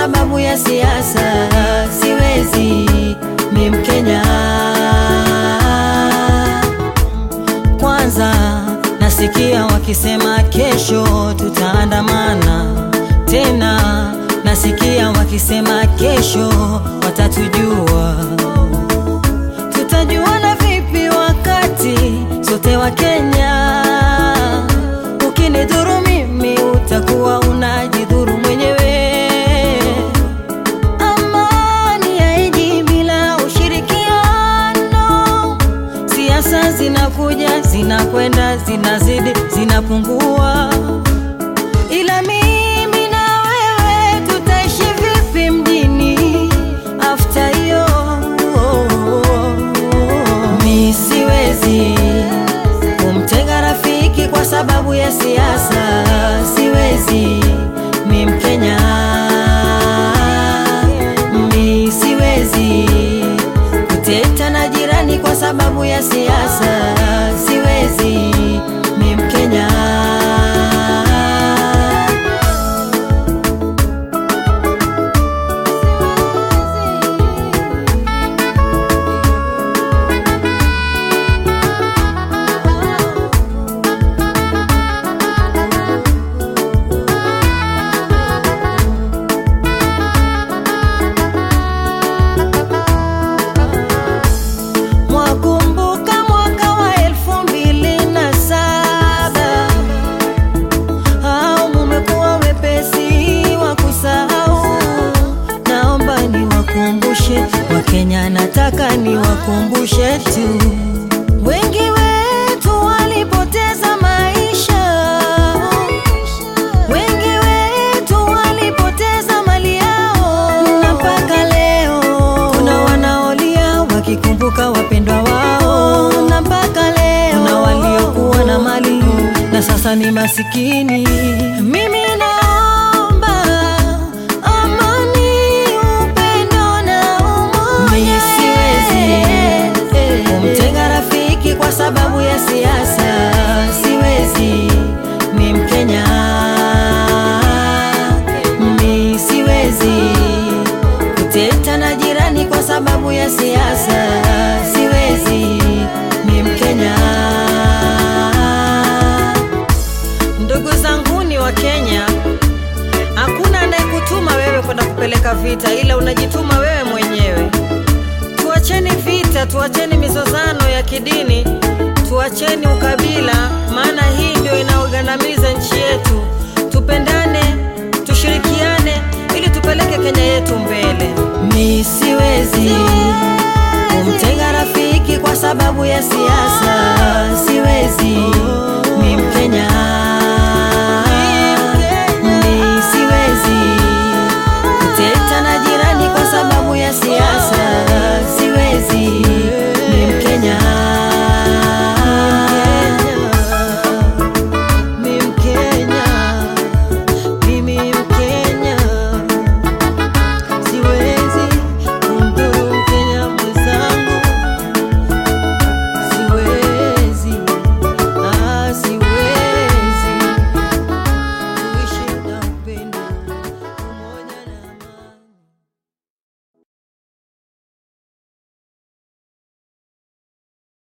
sababu ya siasa, siwezi mi Mkenya. Kwanza nasikia wakisema kesho tutaandamana tena, nasikia wakisema kesho watatujua. Tutajuana vipi wakati sote wa Kenya? Ukinidhuru mimi utakuwa unajidhuru mwenyewe. Amani haiji bila ushirikiano. Siasa zinakuja zinakwenda, zinazidi zinapungua, ila mimi na wewe tutaishi vipi mjini after hiyo? Mi siwezi kumtenga rafiki kwa sababu ya siasa, siwezi mi Mkenya, mi siwezi kuteta na jirani kwa sababu ya siasa, siwezi mi Mkenya. Mwakumbuka mwaka wa elfu mbili na saba au mumekuwa wepesi wa kusahau? Naomba niwakumbushe Wakenya, nataka niwakumbushe tu, wengi wetu walipoteza maisha, wengi wetu walipoteza mali yao, na mpaka leo kuna wanaolia wakikumbuka wapendwa wao, na mpaka leo kuna waliokuwa na mali na sasa ni masikini. Mimi naomba amani, upendo na umoja. Mimi siwezi kumtenga rafiki kwa sababu ya siasa, siwezi mi Mkenya, mi siwezi kuteta na jirani kwa sababu ya siasa, siwezi mi Mkenya. Ndugu zanguni wa Kenya, hakuna anayekutuma wewe kwenda kupeleka vita, ila unajituma wewe mwenyewe. Tuacheni vita, tuacheni mizozano ya kidini, tuacheni ukabila, maana hii ndio inaogandamiza nchi yetu. Tupendane, tushirikiane ili tupeleke Kenya yetu mbele. Mi siwezi kumtenga rafiki kwa sababu ya siasa, siwezi